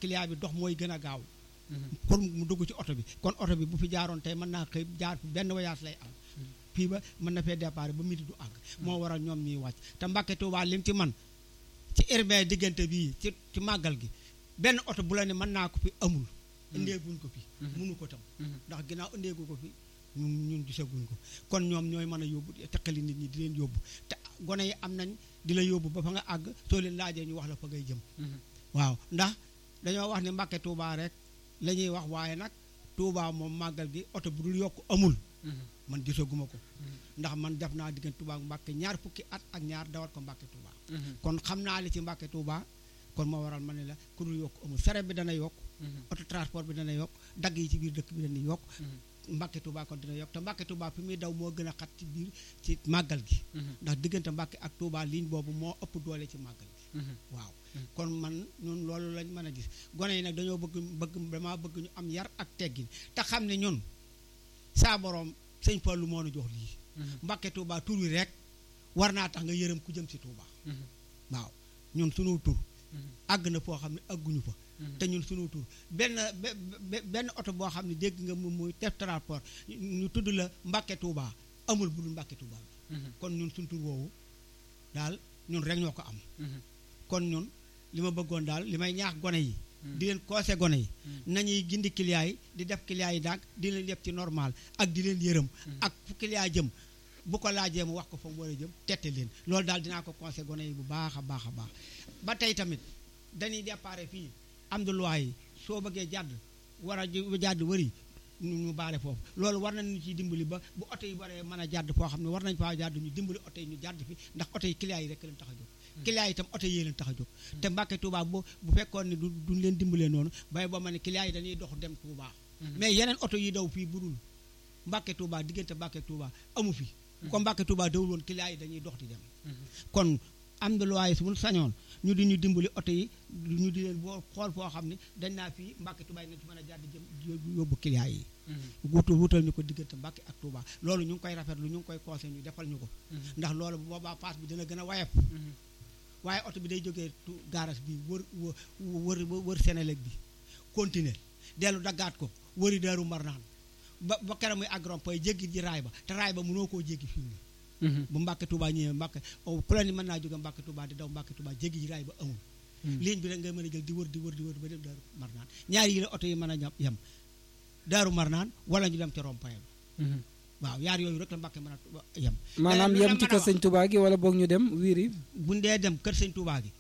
client bi dox mooy gën a gaaw pour mu dugg ci oto bi kon oto bi bu fi jaaroon tey mën naa xëy jaar fi benn voyage lay am fii ba mën na fee départ ba midi du àgg moo waral ñoom ñuy wàcc te Mbàkke Tuubaa lim ci man ci urbain diggante bii ci ci màggal gi benn oto bu la ne mën naa ko fi amul indeeguñ ko fi munu ko tam ndax ginnaaw indeegu ko fi ñun ñun gisaguñ ko kon ñoom ñooy mën a yóbbu teqali nit ñi di leen yóbbu te gone yi am nañ di la yóbbu ba fa nga àgg soo leen laajee ñu wax la fa ngay jëm waaw ndax dañoo wax ne Mbàkke Tuubaa rek la ñuy wax waaye nag Tuubaa moom màggal gi oto bu dul yokk amul man gisaguma ko ndax man def naa diggante Tuubaa ak Mbàkke ñaar fukki at ak ñaar dawal ko Mbàkke Tuubaa kon xam naa li ci Mbàkke Tuubaa kon moo waral ma ne la ku dul yokk amul saret bi dana yokk auto transport bi dana yokk dagg yi ci biir dëkk bi dana yokk Mbàkke Tuubaa kon dina yokk te Mbàkke Tuubaa fi muy daw moo gën a xat ci biir ci màggal gi ndax diggante Mbàkke ak Tuubaa ligne boobu moo ëpp doole ci màggal gi waaw kon man ñun loolu lañ mën a gis gone yi nag dañoo bëgg bëgg damaa bëgg ñu am yar ak teggin te xam ne ñun saa boroom sëñ Fallu moo nu jox lii Mbàkke Tuubaa tur wi rek war naa tax nga yërëm ku jëm si Tuubaa waaw ñun sunu tur àgg na foo xam ne àgguñu fa te ñun sunu tur benn benn oto boo xam ne dégg nga moom muy def transport ñu tudd la Mbàkke Tuubaa amul bu dul Mbàkke Tuubaa kon ñun sunu tur woowu daal ñun rek ñoo ko am kon ñun li ma bëggoon daal li may ñaax gone yi di leen koose gone yi nañuy gindi client yi di def client yi daag di leen yëpp ci normal ak di leen yërëm ak fu client jëm bu ko laajee mu wax ko fa mu war a jëm tette leen loolu daal dinaa ko conseil gone yi bu baax a baax a baax ba tey tamit dañuy déparé fii am de loi yi soo bëggee jàdd war a jàdd wëri ñu baale foofu loolu war nañu ciy dimbali ba bu oto yi waree mën a jàdd foo xam ne war nañ faa jàdd ñu dimbali oto yi ñu jàdd fi ndax oto yi client yi rek leen tax a jóg client yi itam oto yi leen tax a jóg te Mbàkke Tuubaa bu bu fekkoon ne du duñ leen dimbalee noonu bay ba ma ne client yi dañuy dox dem Tuubaa mais yeneen oto yi daw fii budul Mbàkke Tuubaa diggante Mbàkke Tuubaa amu fi comme Mbàkke Tuubaa dawul woon client yi dañuy dox di dem kon am na loi su mu sañoon ñu di ñu dimbali oto yi ñu di leen boo xool foo xam ne dañ naa fii Mbàkke Tuubaa yi nañ ci mën a jàdd jëm yóbbu client yi wutu wutal ñu ko diggante Mbàkke ak Tuubaa loolu ñu ngi koy rafetlu ñu ngi koy conseil ñu defal ñu ko ndax loolu bu boobaa paas bi dina gën a wayef waaye oto bi day jógee gaaras bi wër wër wër Sénélec bi continuer dellu daggaat ko wëri Daaru Marnaan ba ba keroog muy àgg rond-point jéggi ji raay ba te raay ba mënoo koo jéggi fii nii bu Mbàkke Tuubaa ñëwee Mbàkke ku la ni mën naa jóge Mbàkke Tuubaa di daw Mbàkke Tuubaa jéggi ji raay ba amul ligne bi rek nga mën a jël di wër di wër di wër ba dem Daaru Marnaan ñaari yi la oto yi mën a yem Daaru Marnaan wala ñu dem ca rond-point ba waaw yaar yooyu rek la Mbàkke mën a yem maanaam yem ci kër sëñ Tuubaa gi wala boog ñu dem wiiri buñ dee dem kër sëñ Tuubaa gi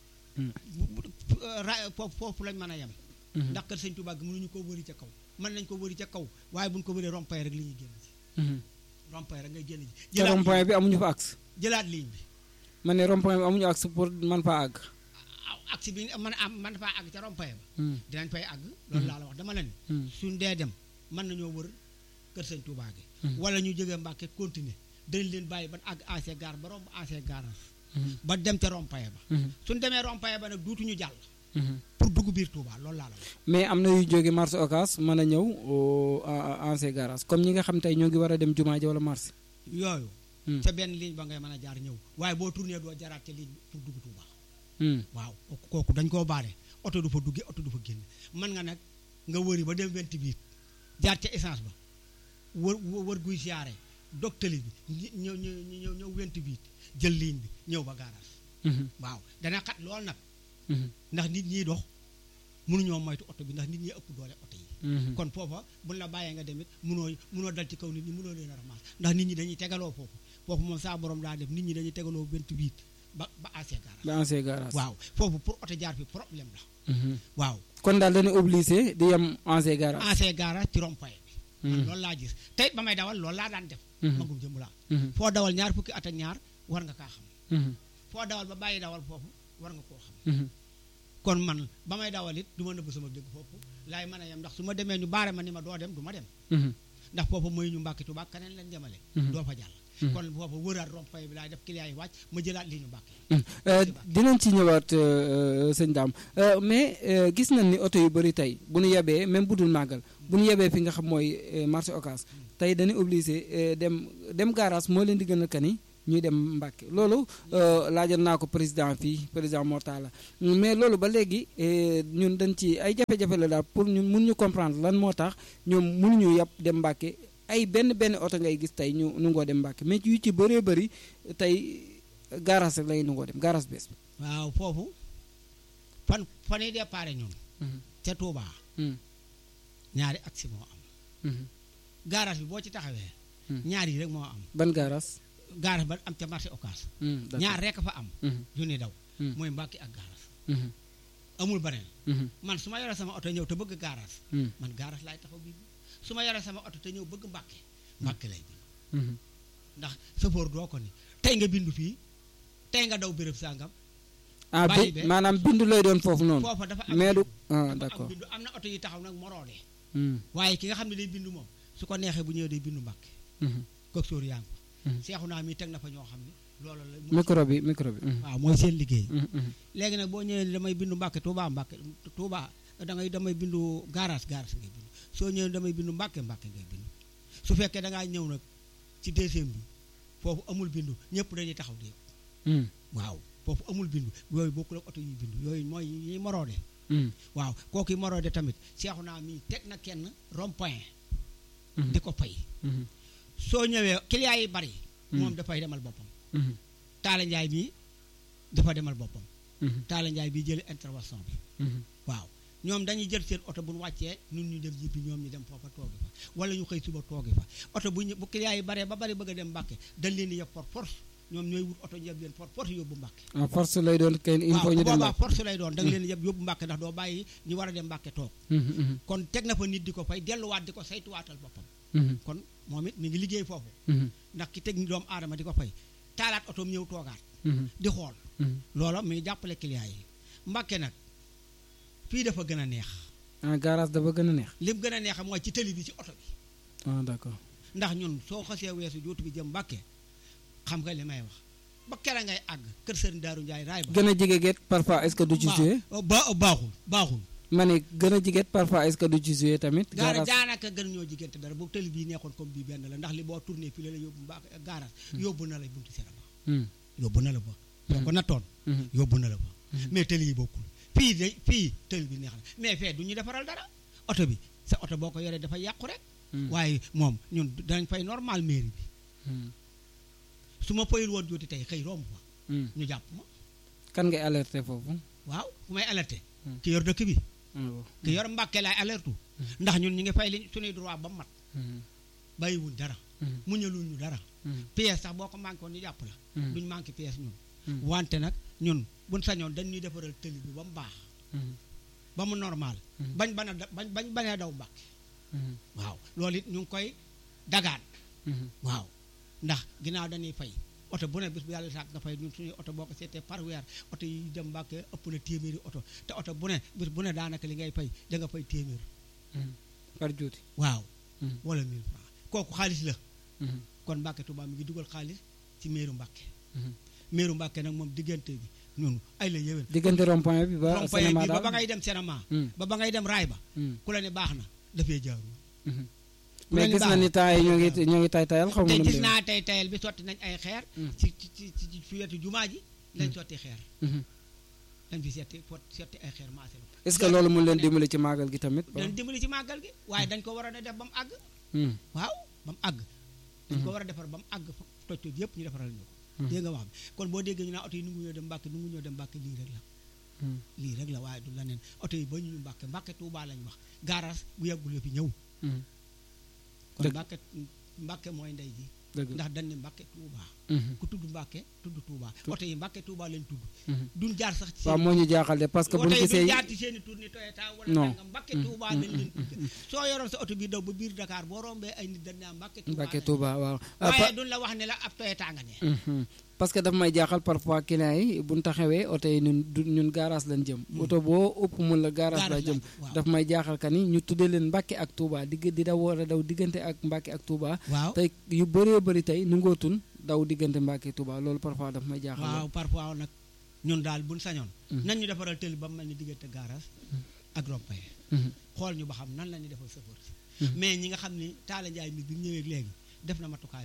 foofu foofu lañ mën a yem ndax kër sëñ Tuubaa gi mënuñu ko wëri ca kaw mën nañ ko wëri ca kaw waaye buñ ko wëree rond-point rek li ñuy génn ci rond-point rek ngay génn ji te rond-point bi amuñu fa axe jëlaat ligne bi ma ne rond-point bi amuñu axe pour man faa àgg axe bi man am man faa àgg ca rond-point ba dinañ fay àgg loolu laa la wax dama la ni suñ dee dem mën nañoo wër kër sëñ Tuubaa gi wala ñu jógee Mbàkke continuer dañ leen bàyyi ban àgg ancien gare ba romb ancien garage ba dem ca rond-point ba suñ demee rond-point ba nag duutuñu jàll pour dugg biir Touba loolu laa la wax mais am na yu jóge marché Ocass mën a ñëw ancien garage comme ñi nga xam tey ñoo ngi war a dem jumaa ji wala marché yooyu ca benn ligne ba ngay mën a jaar ñëw waaye boo tourné doo jaraat ca ligne pour dugg Touba waaw kooku dañ koo baare oto du fa duggee oto du fa génn mën nga nag nga wëri ba dem 28 jaar ca essence ba wër wër guy siyaare dog tali bi ñëw ñëw ñëw ñëw 28 jël ligne bi ñëw ba garage waaw dana xat lool nag ndax nit ñiy dox mënuñoo moytu oto bi ndax nit ñi ëpp doole oto yi kon foofa buñ la bàyyee nga demit mënoo mënoo dal ci kaw nit ñi mënoo leen a ramasse ndax nit ñi dañuy tegaloo foofu foofu moom saa borom daa def nit ñi dañuy tegaloo 28 ba ba ancien garage ba ancien garage waaw foofu pour oto jaar fi problème la waaw kon daal dañuy obligé di yem ancien garage ancien garage ci rond-point bi loolu laa gis tey ba may dawal loolu laa daan def magum jëmu laa foo dawal ñaar fukki at ak ñaar war nga kaa xam foo dawal ba bàyyi dawal foofu war nga koo xam kon man ba may dawal it du ma nëbb sama dégg foofu laay mën a yem ndax su ma demee ñu baare ma ni ma doo dem du ma dem ndax foofu mooy ñu Mbàkke Tuubaa keneen leen demale doo fa jàll kon foofu wëraat rond-point bi laay def client yi wàcc ma jëlaat li ñu Mbàkke dinañ ci ñëwaat sëñ Daam mais gis nañ ni oto yu bëri tey bu ñu yebee même bu dul màggal bu ñu yebee fi nga xam mooy marché Ocass tey dañuy obligé dem dem garage moo leen di gën a kani ñuy dem Mbàkke loolu laajoon naa ko président fii président Mortala mais loolu ba léegi ñun dañ ci ay jafe-jafe la daal pour ñun mun ñu comprendre lan moo tax ñoom mënuñu yàpp dem Mbàkke ay benn benn oto ngay gis tey ñu nu ngoo dem Mbàkke mais yu ci bëree bëri tey garage rek lay nu ngoo dem garage bees waaw foofu fan fan yi déparé ñun ca Touba ñaari aksi moo am garage bi boo ci taxawee ñaar yi rek moo am ban garage garage ba am ca marché Ocass ñaar rek fa am yu ni daw mooy Mbàkke ak garage amul beneen man su ma yore sama oto ñëw te bëgg garage man garage laay taxaw bi su ma yore sama oto te ñëw bëgg Mbàkke Mbàkke lay bind ndax sëfoor doo ko ni tey nga bindu fii tey nga daw béréb sàngam ah bi maanaam bindu lay doon foofu noonu foofa dafa am mais du ah dafa d'accord am bindu am na oto yi taxaw nag moroodee waaye ki nga xam ne day bindu moom su ko neexee bu ñëwee day bindu Mbàkke kooku sóor yaa ngi ko seexu naa mi teg na fa ñoo xam ne loolu la micro bi micro bi waaw mooy seen liggéey léegi nag boo ñëwee damay bindu Mbàkke Touba Mbàkke Touba da ngay damay bindu garage garage ngay bindu soo ñëwee damay bindu Mbàkke Mbàkke ngay bindu su fekkee da ngaa ñëw nag ci deuxième bi foofu amul bindu ñëpp dañuy taxaw di waaw foofu amul bindu yooyu bokkul ak oto yi bindu yooyu mooy ñi moroode waaw kooku yi moroode tamit seexu naa mii teg na kenn rond point di ko fay soo ñëwee client yi bari moom dafay demal boppam Taala Njaay mii dafa demal boppam Taala Njaay bi jëli intervention bi waaw ñoom dañuy jël seen oto bu ñu wàccee ñun ñu dem yibbi ñoom ñu dem foofa toogi fa wala ñu xëy suba toogi fa oto bu ñu bu client yi baree ba bari bëgg a dem Mbàkke dañ leen di yeb for force ñoom ñooy wut oto yeb leen for force yóbbu Mbàkke ah force lay doon kenn il faut waaw ñu bu dem boobaa force lay doon da nga leen di yeb yóbbu Mbàkke ndax doo bàyyi ñu war a dem Mbàkke toog kon teg na fa nit di ko fay delluwaat di ko saytuwaatal boppam kon moom it mi ngi liggéey foofu ndax ki teg ni doomu aadama di ko fay taalaat otoom ñëw toogaat di xool loola mi ngi jàppale client yi Mbàkke nag fii dafa gën a neex ah garage dafa gën a neex lim gën a neex mooy ci tëli bi ci oto bi ah d'accord ndax ñun soo xasee weesu jootu bi jëm Mbàkke xam nga li may wax ba kera ngay àgg kër Sëriñ Daaru Njaay raay ba gën a jege get parfois est-ce que du ci joué ba ba- baaxul baaxul ma ne gën a jege parfois est-ce que du ci joué tamit gaara garage daanaka gën ñoo jigéente dara bu tëli bii neexoon comme bii benn la ndax li boo tourné fii la la yóbbu mbaa gaara yóbbu na la buntu serama Hmm. yóbbu na la ba soo ko nattoon Mhm. yóbbu na la ba mais tëli yi bokkul fii de fii tëli bi neex na mais fee du ñu defaral dara oto bi sa oto boo ko yoree dafa yàqu rek Hmm. waaye moom ñun danañ fay normal mairie bi Hmm. su ma fayul woon jooti tey xëy romb fa Hmm. ñu jàpp ma kan ngay alerté foofu waaw ku may alerté Hmm. ki yor dëkk bi ah bon. ki yor mbàkke laay alertu ndax ñun ñu ngi fay li suñuy droit ba mu mat Hmm. bàyyiwuñ dara Hmm. muñaluñ ñu dara Hmm. pièce sax boo ko manqué woon ñu jàpp la Hmm. duñ manqué pièce ñun Hmm. wante nag ñun buñ sañoon dañ ñuy defaral tëli bi ba mu baax Hmm. ba mu normal Hmm. bañ bana da bañ bañ banee daw mbàkke Hmm. waaw loolu it ñu ngi koy dagaan Hmm. waaw ndax ginnaaw dañuy fay oto bu ne bis bu yàlla sàkk nga fay ñun suñuy oto boo ko seetee par weer oto yi dem mbàkke ëpp na téeméeri oto te oto bu ne bis bu ne daanaka li ngay fay da nga fay téeméer Hmm. par juuti waaw Hmm. wala 1000 francs kooku xaalis la Hmm. kon mbàkke Tuubaa mi ngi dugal xaalis ci meeru mbàkke Hmm. meeru mbàkke nag moom diggante bi ñun ay la yéwén diggante rond-point bi ba rond-point cinéma bi ba daal ba ngay dem cinéma Hmm. ba ba ngay dem raay ba Hmm. ku la ne baax na dafee jaaru Hmm. ku mais la ne gis baax na ni temps yi ñoo ngi ñoo ngi tay tayal xaw ma te nu mu gis demee. naa tey tayal bi sotti nañ ay xeer Hmm. ci ci ci ci ci fi wetu jumaa ji lañ sotti xeer Mhm. dañ fi setti fot setti ay xeer maasé la est-ce que loolu mun leen dimbali ci màggal gi tamit dañ dimbali ci màggal gi waaye dañ ko war a def ba mu àgg Hmm. waaw ba mu àgg dañ ko war a defar ba mu àgg fa toj toj yëpp ñu defaral ñu ko dégg nga wax bi kon boo déggee ñu naan oto yi nungu ñoo dem mbàkke nungu ñoo dem mbàkke lii rek la Hmm. lii rek la waaye du leneen oto yi ba ñu mbàkke mbàkke tuubaa lañ wax garage bu yeggul yo fi ñëw Hmm. kon Dëgg. mbàkke mbàkke mooy ndey ji dëgg la. ndax dañ ne mbàkke tuubaa Mhm. ku tudd mbàkke tudd tuubaa oto yi mbàkke tuubaa lañ tudd Mhm. duñ jaar sax ci waaw moo ñu jaaxal de parce que bu oto ñu yi duñ gisee jaar ci seen i tour ni Toyota wala Non. nangam mbàkke tuubaa lañ leen tudde soo yoroon sa oto bi daw ba biir Dakar boo rombee ay nit dañ naa mbàkke tuubaa Mbàkke lañ Touba waaw Ah, waaye pa- duñ la wax ne la ab Toyota nga ne Mhm. parce que daf may jaaxal parfois clients yi bu ñu taxawee oto yi ñun du ñun garage lañ jëm oto boo ëpp mun la garage la Garage jëm lañ- waaw. daf may jaaxal ka ni ñu tuddee leen Mbàkke ak Touba digg di daw war a daw diggante ak Mbàkke ak Touba waaw tey yu bëree bëri tey nu ngootun daw diggante Mbàkke Touba loolu parfois daf may jaaxal waaw parfois nag ñun daal buñ sañoon Mm. nan ñu defaral tëli ba mu mel ni diggante garage ak rompaye Mhm. xool ñu ba xam nan la ñuy defal chauffeur si mais ñi nga xam ni Talla Ndiaye mi bi mu ñëwee léegi def na matukaayam yëpp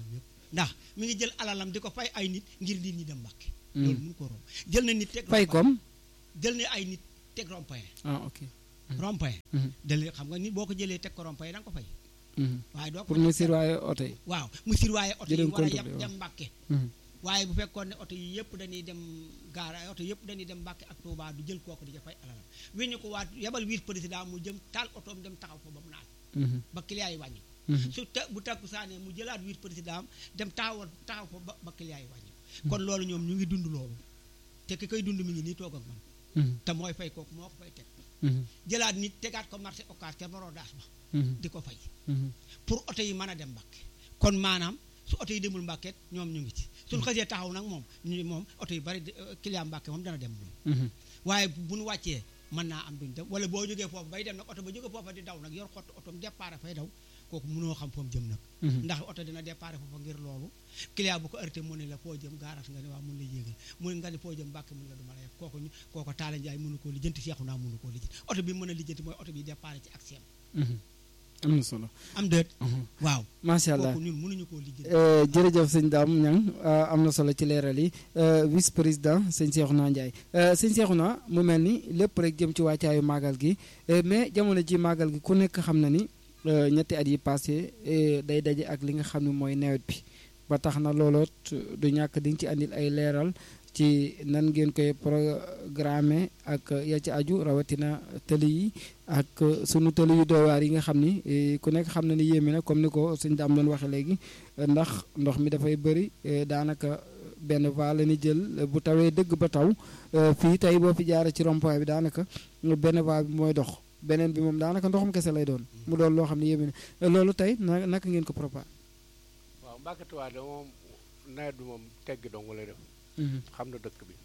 ndax mi ngi jël alalam di ko fay ay nit ngir nit ñi dem Mbàkke loolu mun ko romb jël na nit teg fay rond-point. comme jël na ay nit teg rond-point ah ok rond-point Mhm. jël xam nga nit boo ko jëlee teg ko rond-point da nga ko fay Mhm. waaye doo ko pour fay mu teg- surveiller oto yi waaw mu sirwaaye oto yi Jëleen war a compte yem bi, waaw. dem Mbàkke Mhm. waaye bu fekkoon ne oto yi yëpp dañuy dem gaara oto yëpp dañuy dem Mbàkke ak Touba du jël kooku di ca fay alalam weñu ko waat yebal vice président mu jëm taal otoom dem taxaw fa ba mu naat Mhm. ba client yi wàññi Mhm. su ta bu takku saanee mu jëlaat vice président dem taxawal taxaw fa ba ba client yi wàññi kon loolu ñoom ñu ngi dund loolu te ki koy dund mi ngi nii toog ak man Mhm. te mooy fay kooku moo ko fay teg Mhm. jëlaat nit tegaat ko marché occas te maroo daas ba Mhm. di ko fay Mhm. pour oto yi mën a dem Mbàkke kon maanaam su oto yi demul Mbàkke ñoom ñu ngi ci suñu xasee taxaw nag moom ñu moom oto yu bari euh, client Mbàkke moom dana dem moom Mhm. waaye bu ñu wàccee mën naa am duñ dem wala boo jógee foofu bay dem nag oto ba jógee foofa di daw nag yor xott otom départ fay daw kooku mënoo xam foofu jëm nag Mhm. ndax oto dina départ foofa ngir loolu client bu ko arrêté mu ne la foo jëm gaaraas nga ne waaw mun la yéegal mu nga ne foo jëm Mbàkke mun la du ma la yeb kooku ñu kooku Taala Njaay mënu koo lijjanti seexu naa mënu koo lijjanti oto bi mën a lijjanti mooy oto bi départ ci ak seen Mhm. am na solo am déet Mhm. waaw macha allah kooku ñun mënuñu koo lijjanti Euh, jërëjëf sëñ Dame Niang euh, am na solo ci leeral yi euh, vice président sëñ Cheikhouna Ndiaye euh, sëñ Cheikhouna mu mel ni lépp rek jëm ci wàccaayu màggal gi euh, mais jamono ji màggal gi ku nekk xam na ni euh, ñetti at yi passé euh, day daje ak li nga xam ne mooy nawet bi ba tax na looloot du ñàkk di nga ci andil ay leeral ci nan ngeen koy programmer ak ya ci aju rawatina tëli yi ak sunu tëli yu doy waar yi nga xam ni eh, ku nekk xam na ni yéeme na comme ni ko sëñ Dame doon waxee léegi eh, ndax ndox mi dafay bëri eh, daanaka benn va la ni jël eh, bu tawee dëgg ba taw eh, fii tey boo fi jaaree ci rond-point bi daanaka benn va bi mooy dox beneen bi moom daanaka ndoxum kese lay doon mu doon loo xam ne yéeme na Eh, loolu tey na naka ngeen ko préparé. waaw Mbàkke Tuubaa de moom nawet bi moom teggi dong lay def xam na dëkk bi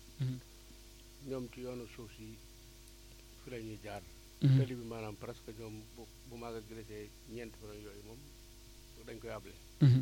ñoom ci yoonu suuf si fi la ñuy jaar tëli bi maanaam presque ñoom bu bu maaga gëlësee ñeenti fan yooyu moom dañ koy able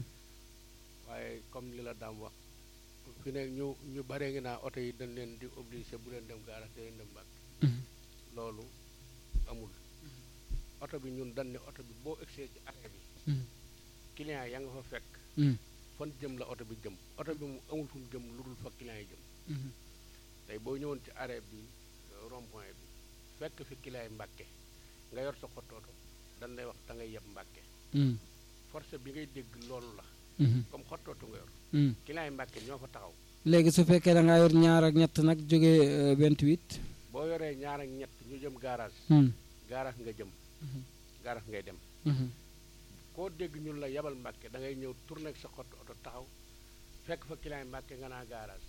waaye comme li la daam wax fi ne ñu ñu baree ngi naa oto yi dañ leen di obligé bu leen dem gaara te leen dem Mbàkke loolu amul oto bi ñun dañ ne oto bi boo egsee ci arrêt bi client ya nga fa fekk fan jëm la oto bi jëm oto bi mu amul fu mu jëm lu dul fa client yi jëm tey boo ñëwoon ci arrêt bi euh, rond point bi fekk fi client yi Mbàkke nga yor sa xottooto dañ lay wax da ngay yeb Mbàkke force bi ngay dégg loolu la comme xottooto nga yor client yi Mbàkke ñoo fa taxaw léegi su fekkee da ngaa yor ñaar ak ñett nag jógee 28. boo yoree ñaar ak ñett ñu jëm garage garage nga jëm garage ngay dem koo dégg ñun la yebal Mbàkke da ngay ñëw tourné ak sa xott oto taxaw fekk fa client yi Mbàkke nga naa garage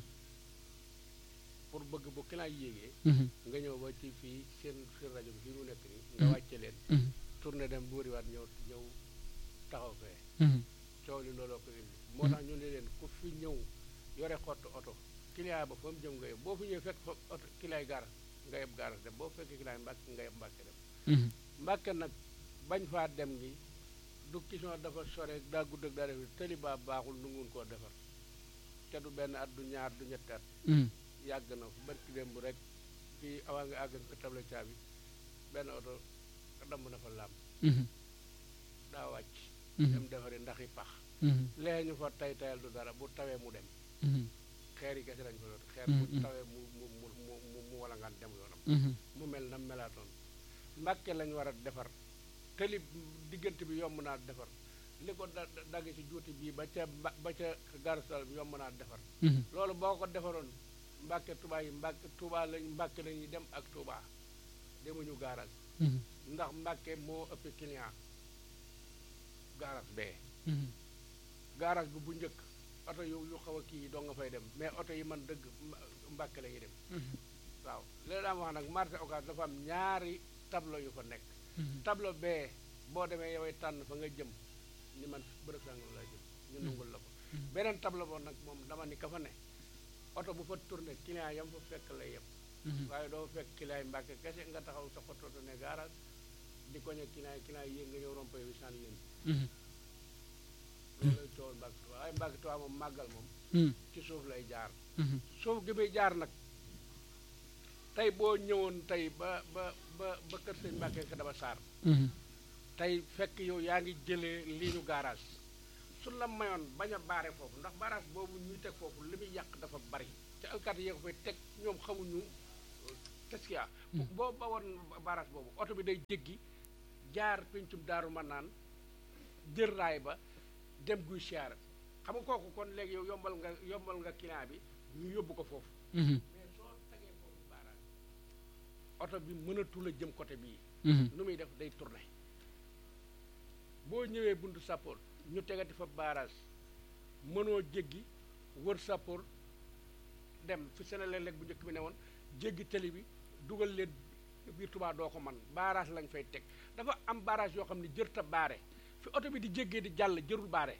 pour bëgg bu client yi yéegee nga ñëw ba ci fii seen seen rajo bi fii mu nekk nii nga wàcce leen tourné dem bu wëriwaat ñëw ñëw taxaw fee coow li looloo ko indi moo tax ñu ne leen ku fi ñëw yore xottu oto client ba fa mu jëm nga yeb boo fi ñëwee fekk fa oto client yi garas nga yeb garas dem boo fekkee client yi mbàkke nga yeb mbàkke dem mbàkke nag bañ faa dem gi du question dafa sore daa gudd ak daa def tëli baa baaxul nu ngun koo defar te du benn at du ñaar du ñetti at yàgg na fu barki démb rek fii awaa nga àgg ko table caabi benn oto damm na fa làmp daa wàcc dem defari ndax i pax lee ñu fa tay tayal du dara bu tawee mu dem xeer yi kese lañ fa doon xeer bu tawee mu mu mu mu mu mu walangaan dem yoonam mu mel na melaatoon mbàkke lañ war a defar tëli diggante bi yomb naa defar li ko da dagg ci juuti bii ba ca ba ba ca garastal bi yomb naa defar loolu boo ko defaroon mbàkke tubaa yi mbàkke tubaa lañ mbàkke lañuy dem ak tubaa demuñu gaaras ndax mbàkke moo ëpp client gaaras bee gaaras bi bu njëkk oto yu yu xaw a kii yi doo nga fay dem mais oto yi man dëgg mbàkke la ñuy dem waaw léegi daam wax nag marché occas dafa am ñaari tableau yu fa nekk tableau bee boo demee yoway tànn fa nga jëm ni man bërëb sàngam laa jëm ñu nungul la ko beneen tableau boo nag moom dama ni ka fa ne oto bu fa tourné client yam fa fekk lay yem waaye doo fekk client yi mbàkke kese nga taxaw sa xototo ne garage di koñe client yi client yi yéeg nga ñëw rompé bi sànni leen loolu lay tool mbàkke tuwaa waaye mbàkke tuwaa moom màggal moom ci suuf lay jaar suuf gi muy jaar nag tey boo ñëwoon tey ba ba ba ba kër sëñ mbàkke ka dama saar tey fekk yow yaa ngi jëlee lii ñu garage su la mayoon bañ a baare foofu ndax barrage boobu ñuy teg foofu li muy yàq dafa bari te alkaati yee ko fay teg ñoom xamuñu qu'est-ce qu'il y a boo ba woon barrage boobu oto bi day jéggi jaar pencum daaru ma naan jël raay ba dem guy siyaar xam nga kooku kon léegi yow yombal nga yombal nga client bi ñu yóbbu ko foofu mais soo tegee foofu barrage oto bi mënatul a jëm côté bii nu muy def day tourné boo ñëwee buntu sappoor ñu tegati fa barrage mënoo jéggi wër sappoor dem fi Senelec bu njëkk bi ne woon jéggi tëli bi dugal leen biir Touba doo ko man barrage lañ fay teg dafa am barrage yoo xam ne jërta baare fi oto bi di jéggee di jàll jërul baare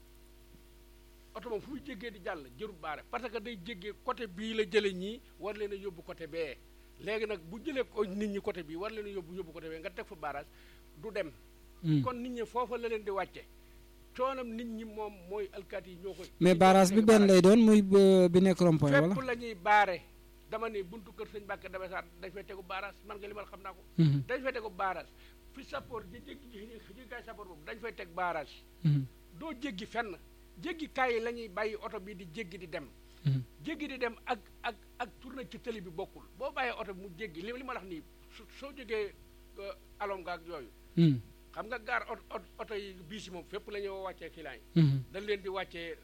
oto moom fu muy jéggee di jàll jërul baare parce que day jéggee côté bii la jële ñii war leen a yóbbu côté bee léegi nag bu jëlee ko nit ñi côté bii war leen a yóbbu yóbbu côté bee nga teg fa barrage du dem kon nit ñi foofa la leen di wàcce coonam nit ñi moom mooy alkaati yi ñoo koy mais barrage bi benn lay doon muy bi nekk rond-point wala fépp la ñuy baare dama ne buntu kër sëñ Mbàkke dama saat dañ fay tegu barrage man nga li ma xam naa ko dañ fay tegu barrage fi sappoor ji jéggi ji kaay sappoor boobu dañ fay teg barrage doo jéggi fenn jéggi kaay yi la ñuy bàyyi oto bi di jéggi di dem jéggi di dem ak ak ak tourné ci tëli bi bokkul boo bàyyee oto bi mu jéggi li li ma wax nii soo jógee alom nga ak yooyu xam nga gaar oto yi biis yi moom fépp la ñuy wàccee client yi dañ leen di wàccee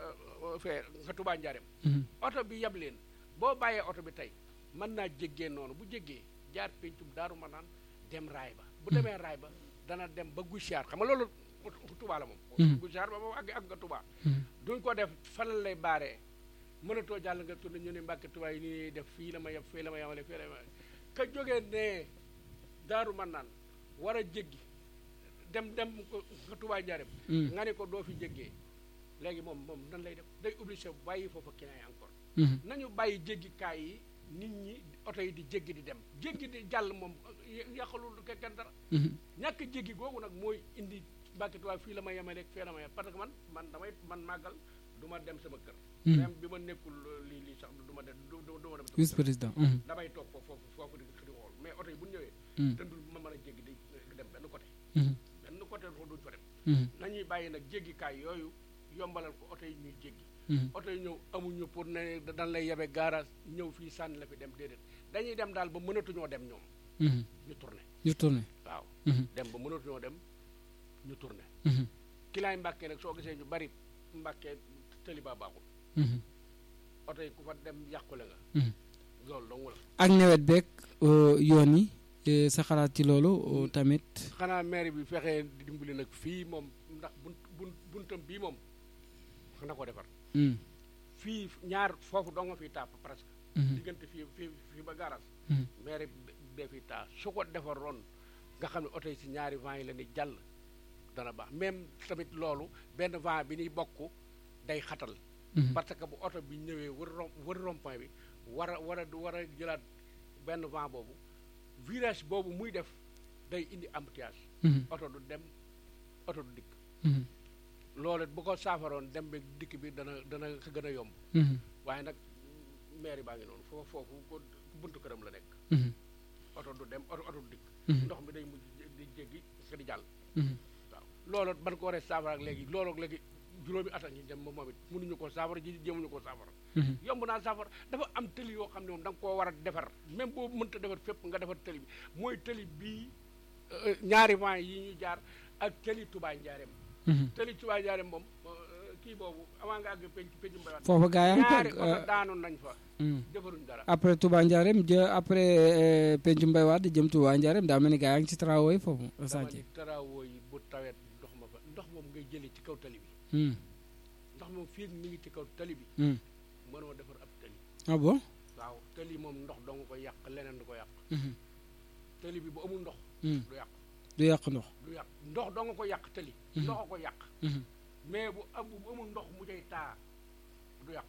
fee nga Touba Njaareem oto bi yab leen boo bàyyee oto bi tey mën naa jéggee noonu bu jéggee jaar pencum daaru ma naan dem raay ba bu demee raay ba dana dem ba Gusiyaar xam nga loolu Touba la moom Gusiyaar ba moom àgg ak nga Touba duñ ko def fan lay baaree mënatoo jàll nga tourné ñu ne Mbàkke Touba yi ni def fii la ma yem fii la ma yemale fii la ma ka jógee ne daaru ma naan war a jéggi dem dem ko nga Touba Njaareem nga ne ko doo fi jéggee léegi moom moom nan lay def day obligé bàyyi foofa client yi encore nañu bàyyi jéggikaay yi nit ñi oto yi di jéggi di dem jéggi di jàll moom yàqalul kenn dara ñàkk jéggi googu nag mooy indi Mbàkke Touba fii la ma yemale fii la ma yem parce que man man damay man màggal du ma dem sama kër même bi ma nekkul lii lii sax du ma dem du ma dem vice président damay toog foofu foofu di di xool mais oto yi bu ñu ñëwee dëndul ma mën a jéggi di dem benn côté benn côté duñ fa dem nañuy bàyyi nag jéggikaay yooyu yombalal ko oto yi ñuy jéggi oto yi ñëw amuñu pour ne dañ lay yebe garage ñëw fii sànni la fi dem déedéet dañuy dem daal ba mënatuñoo dem ñoom ñu tourné ñu tourné waaw dem ba mënatuñoo dem ñu tourné kilaay mbàkkee nag soo gisee ñu bari mbàkkee tëli ba baaxul oto yi ku fa dem yàqule nga loolu dong la ak nawet beeg yoon yi sa xalaat ci loolu tamit xanaa maire bi fexee dimbali nag fii moom ndax bunt bunt buntam bii moom na ko defar fii ñaar foofu doo nga fiy taa presque diggante fii fii fii ba garage maire bee fiy taa su ko defaroon nga xam ne oto yi si ñaari vent yi la ni jàll dana baax même tamit loolu benn vent bi ñuy bokk day xatal parce que bu oto bi ñëwee wër rom wër rond-point bi war a war a war a jëlaat benn vent boobu virage boobu muy def day indi embouteillage oto du dem oto du dikk loolu bu ko saafaroon dem bi dikk bi dana dana ko gën a yomb waaye nag maire baa ngi noonu foofu foofu ko buntu këram la nekk oto du dem oto oto du dikk ndox mi day mujj di jéggi nga di jàll waaw loolu ban ko waree saafara ak léegi loolu ak léegi juróomi at ak ñu dem moom it mënuñu ko saafara ji jéemuñu ko saafara yomb naa saafara dafa am tëli yoo xam ne moom da nga koo war a defar même boo mënta defar fépp nga defar tëli bi mooy tëli bii ñaari vent yi ñu jaar ak tëli Touba Njaareem tëli Touba Njaareem moom kii boobu avant nga àgg penc penc mbay foofa gaa yaa ñaari oto daanu nañ fa defaruñ dara après Touba Ndiarème jë après pencu mbay waat jëm Touba Ndiarème daa mel ni gaa yaa ngi ci travaux yi foofu dama ni travaux yi bu tawet ndox ma fa ndox moom ngay jëlee ci kaw tali bi ndox moom fii mi ngi ci kaw tali bi mënoo defar ab tali ah bon waaw tali moom ndox doo nga ko yàq leneen du ko yàq tali bi bu amul ndox du yàq du yàq ndox du yàq ndox doo nga ko yàq tali ndox a ko yàq mais bu am bu amul ndox mu cay taa du yàqu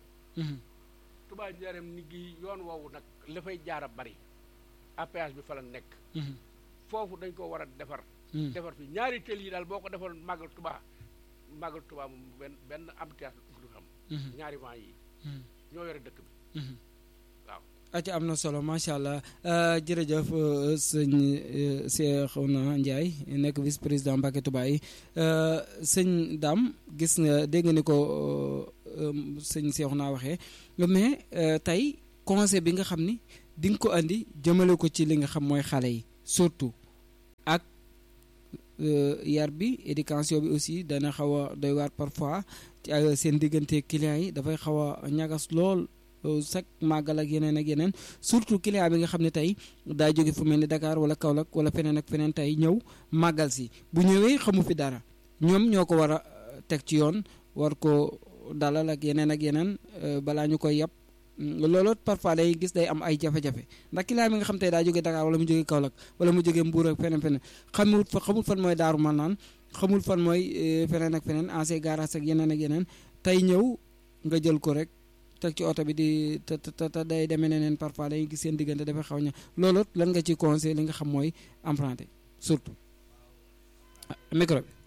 Touba Njaareem ni gi yoon woowu nag la fay jaar a bari APH bi fa la nekk foofu dañ ko war a defar defar fi ñaari tël yi daal boo ko defaroon màggal Touba màggal Touba moom benn benn embouteillage du xam ñaari vent yi ñoo yore dëkk bi waaw aca am na solo macha allah jërëjëf sëñ Cheikhouna Ndiaye nekk vice président Mbacké Touba yi sëñ Dame gis nga dégg nga ni ko sëñ Cheikhouna waxee mais tey conseil bi nga xam ni di nga ko andi jëmale ko ci li nga xam mooy xale yi surtout ak yar bi éducation bi aussi dana xaw a doy waar parfois ci seen diggante clients yi dafay xaw a ñagas lool chaque màggal ak yeneen ak yeneen surtout client bi nga xam ne tey daa jóge fu mel ni Dakar wala Kaolack wala feneen ak feneen tey ñëw màggal si bu ñëwee xamu fi dara ñoom ñoo ko war a teg ci yoon war ko dalal ak yeneen ak yeneen balaa ñu koy yàpp loolu parfois day gis day am ay jafe-jafe ndax client bi nga xam tey daa jóge Dakar wala mu jóge Kaolack wala mu jóge Mbuur ak feneen feneen xamul fa xamul fan mooy Daaru Manaan xamul fan mooy feneen ak feneen ancien garage ak yeneen ak yeneen tey ñëw nga jël ko rek teg ci oto bi di te te te day demee neneen parfois day gis seen diggante dafay xaw ña loolu lan nga ci conseil li nga xam mooy emprunté surtout micro bi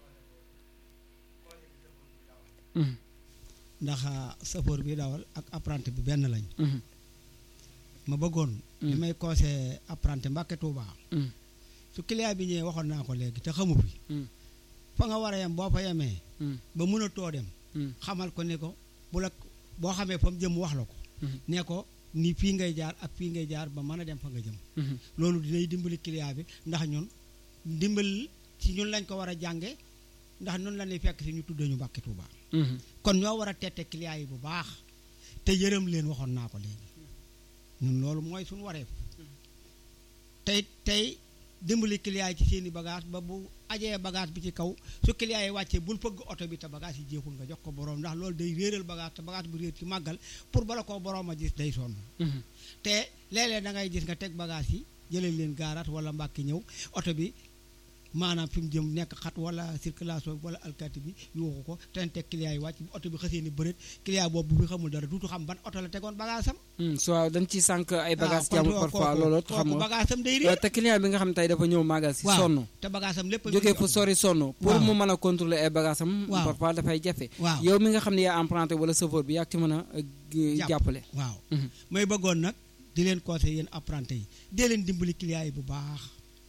ndax safoor bi dawal ak apprenti bi benn lañ ma bëggoon li may conseil apprenti Mbacké Touba su client bi ñëwee waxoon naa ko léegi te xamu fi fa nga war a yem boo fa yemee ba mën a too dem xamal ko ne ko bu la boo xamee fa mu jëm wax la ko ne ko ni fii ngay jaar ak fii ngay jaar ba mën a dem fa nga jëm loolu dinay dimbali client bi ndax ñun dimbal ci ñun lañ ko war a jànge ndax ñun la ñuy fekk si ñu tuddee ñu Mbacké Touba kon ñoo war a tette client yi bu baax te yërëm leen waxoon naa ko léegi ñun loolu mooy suñu wareef tey tey dimbali client yi ci seeni bagage ba bu ajee bagage bi ci kaw su client yi wàccee bul fëgg oto bi te bagage yi jeexul nga jox ko borom ndax loolu day réeral bagage te bagage bu réer ci màggal pour bala koo borom a gis day sonn te léeg-léeg da ngay gis nga teg bagage yi jëlee leen gaaraat wala mbàkki ñëw oto bi maanaam fi mu jëm nekk xat wala circulation wala alkaati bi yuuxu ko te teg client yi wàcc bu oto bi xasee ni bëreet client boobu bu fi xamul dara duutu xam ban oto la tegoon bagage am so waaw dañ ci sànq ay bagage jàmm parfois loolu xam nga bagage am day réer te client bi nga xam tey dafa ñëw màggal si sonn te bagage am lépp jógee fu sori sonn pour mu mën a contrôler ay bagage am parfois dafay jafe waaw yow mi nga xam ne yaa emprunté wala chauffeur bi yaa ci mën a jàppale waaw may bëggoon nag di leen conseil yéen apprenti yi dee leen dimbali client yi bu baax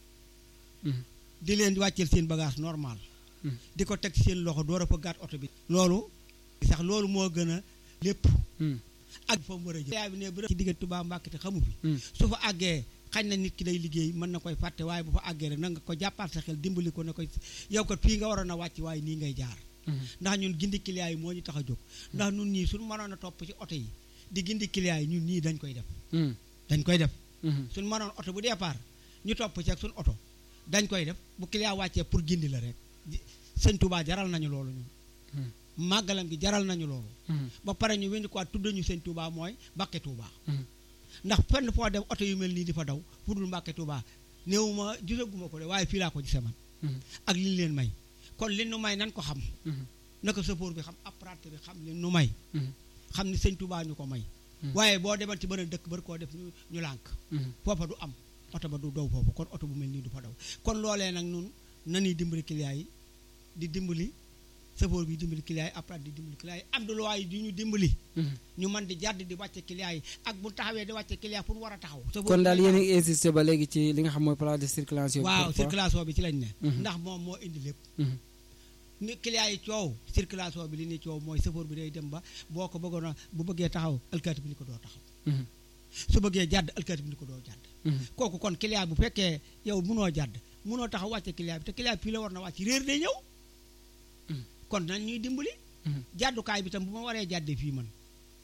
di leen wàcceel seen bagage normal di ko teg seen loxo door a fa gàtt oto bi loolu sax loolu moo gën a lépp ak fa mu war a jëm client bi ne bu ci diggante Touba Mbacké te xamu fi su fa àggee xañ na nit ki day liggéey mën na koy fàtte waaye bu fa àggee rek na nga ko jàppaat sa xel dimbali ko ne ko yow kat fii nga waroon a wàcc waaye nii ngay jaar ndax ñun gindi client yi moo ñu tax a jóg ndax ñun ñii suñu mënoon a topp ci oto yi di gindi client yi ñun ñii dañ koy def dañ koy def suñu mënoon oto bu départ ñu topp ci ak suñu oto dañ koy def bu client wàccee pour gindi la rek sëñ Touba jaral nañu loolu ñun màggalam gi jaral nañu loolu ba pare ñu wendi quoi tudd ñu sëñ Touba mooy Mbacké Touba ndax fenn foo dem oto yu mel nii di fa daw fu dul Mbacké Touba néew ma gisaguma ko de waaye fii laa ko gisee man ak li ñu leen may kon li nu may nan ko xam naka sëfoor bi xam apprenti bi xam li nu may xam ni sëñ Touba ñu ko may waaye boo demal ci beneen dëkk bari koo def ñu ñu lànk foofa du am oto ba du daw foofu kon oto bu mel nii du fa daw kon loolee nag nun nañuy dimbali client yi di dimbali sëfoor bi dimbali client yi apprenti di dimbali client yi am du luwaay yi di ñu dimbali ñu mën di jàdd di wàcce client yi ak bu taxawee di wàcce client pour war a taxaw kon daal yéen a ngi insisté ba léegi ci li nga xam mooy plan de circulation waaw circulation bi ci lañ ne ndax moom moo indi lépp ni client yi coow circulation bi li ni coow mooy sëfoor bi day dem ba boo ko bëggoon a bu bëggee taxaw alkaati bi ni ko doo taxaw su bëggee jàdd alkaati bi ni ko doo jàdd kooku kon client bu fekkee yow munoo jàdd munoo taxaw wàcce client bi te client bi fii la war na wàcc réer day ñëw kon nañ ñuy dimbali jàddukaay bi tam bu ma waree jàdde fii man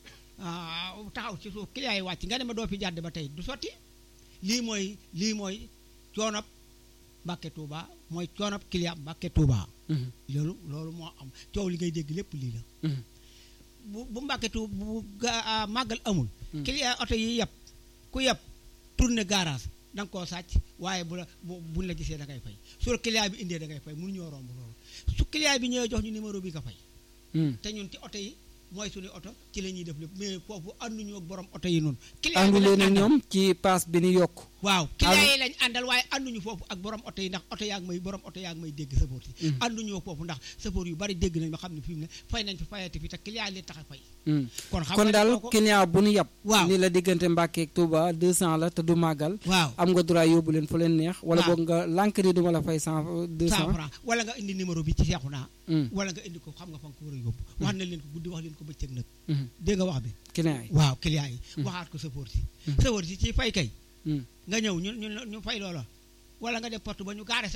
taxaw ci suuf client yi wàcc nga ne ma doo fi jàdd ba tey du sotti lii mooy lii mooy coonab Mbacké Touba mooy coonab client Mbacké Touba loolu loolu moo am coow li ngay dégg lépp lii la bu bu Mbacké Touba bu màggal amul client oto yi yëpp ku yëpp tourné garage da nga koo sàcc waaye bu la bu buñ la gisee da ngay fay su la client bi indee da ngay fay mënu ñoo romb loolu su client bi ñëwee jox ñu numéro bi nga fay te ñun ci oto yi mooy suñu oto ci la ñuy def lépp mais foofu ànduñu ak borom oto yi noonu àndu leen ak ñoom ci paas bi ni yokk waaw client yi lañ àndal waaye ànduñu foofu ak borom oto yi ndax oto yaa ngi may borom oto yaa ngi may dégg sapoor si ànduñu ak foofu ndax sapoor yu bari dégg nañ ma xam ne fi mu ne fay nañ fi fayati fi te client yi tax a fay kon xam kon daal client bu nu yàpp waaw ni la diggante Mbàkke ak Touba 200 la te du màggal waaw am nga droit yóbbu leen fu leen neex wala boog nga lànk ni duma la fay 100 200 francs wala nga indi numéro bi ci seexu naa wala nga indi ko xam nga fa nga ko war a yóbbu wax na leen ko guddi wax leen ko bëccëg nag dégg nga wax bi client yi waaw client yi waxaat ko sapoor si sapoor si ci fay kay nga ñëw ñu ñu ñu fay loola wala nga dem porte ba ñu gaare